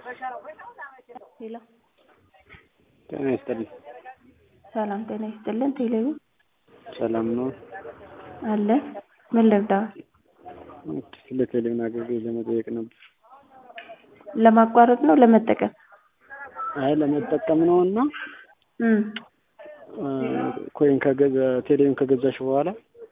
ሄሎ ጤና ይስጥልኝ። ሰላም ጤና ይስጥልን። ቴሌቪ ሰላም ነው? አለ ምን ልርዳዎት? ስለ ቴሌቪዥን አገልግሎት ለመጠየቅ ነበር። ለማቋረጥ ነው ለመጠቀም? አይ ለመጠቀም ነው እና እም ኮይን ከገዛ ቴሌቪዥን ከገዛሽ በኋላ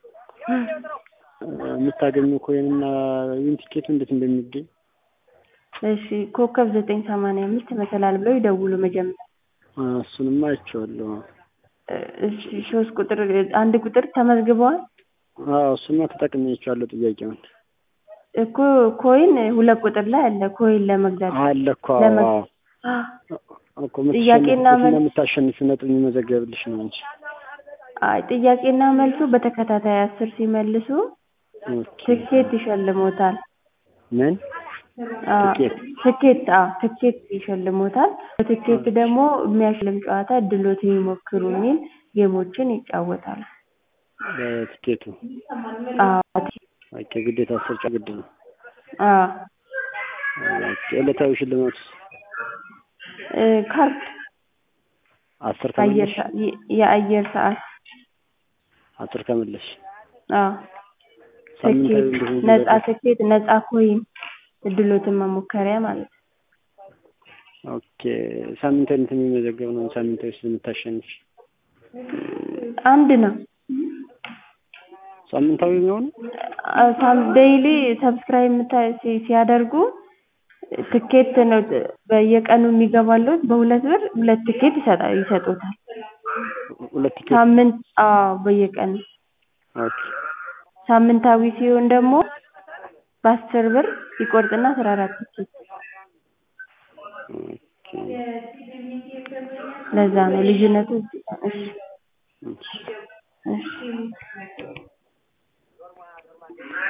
የምታገኘው ኮይን እና ዊን ቲኬቱ እንዴት እንደሚገኝ እሺ ኮከብ ዘጠኝ ሰማንያ አምስት መሰላል ብለው ይደውሉ መጀመሪያ። እሱንማ አይቼዋለሁ። እሺ ሶስት ቁጥር አንድ ቁጥር ተመዝግበዋል? አዎ እሱማ ተጠቅሜያቸዋለሁ ጥያቄውን። እኮ ኮይን ሁለት ቁጥር ላይ አለ ኮይን ለመግዛት አለ እኮ ለመ- አዎ እኮ ጥያቄና መልስ- የምታሸንፊው ነጥብ የሚመዘገብልሽ ነው እንጂ አይ ጥያቄና መልሱ በተከታታይ አስር ሲመልሱ ኦኬ። ትኬት ይሸልሞታል። ምን አዎ፣ ትኬት? ትኬት አዎ ትኬት ይሸልሞታል። በትኬት ደግሞ የሚያሸልም ጨዋታ እድሎትን ይሞክሩ የሚል ጌሞችን ይጫወታሉ። በትኬቱ አዎ ኦኬ። ግዴታ አስር ጨዋታ ግድ ነው። አዎ ኦኬ። ዕለታዊ ሽልማት እ ካርድ አስር አየር ከመለሽ ሰ- የ- የአየር ሰዓት አስር ከመለሽ አዎ ሳምንታዊ ትኬት እንዲሁም ነጻ ትኬት ነጻ ኮይን እድሎትን መሞከሪያ ማለት ነው። ኦኬ። ሳምንታዊ እንትን የሚመዘገብ ነው። ሳምንታዊ ስለምታሸንፊ አንድ ነው። ሳምንታዊ የሚሆነው ሳም ዴይሊ ሰብስክራይብ የምታ- ሲ- ሲያደርጉ ትኬት ነው በየቀኑ የሚገባሉት በሁለት ብር ሁለት ትኬት ይሰጣ ይሰጡታል። ሁለት ቲኬት ሳምንት አዎ በየቀኑ ኦኬ። ሳምንታዊ ሲሆን ደግሞ በአስር ብር ይቆርጥና አስራ አራት ትኬት ኦኬ። ለዛ ነው ልዩነቱ እዚህ ጋር። እሺ እሺ። እሺ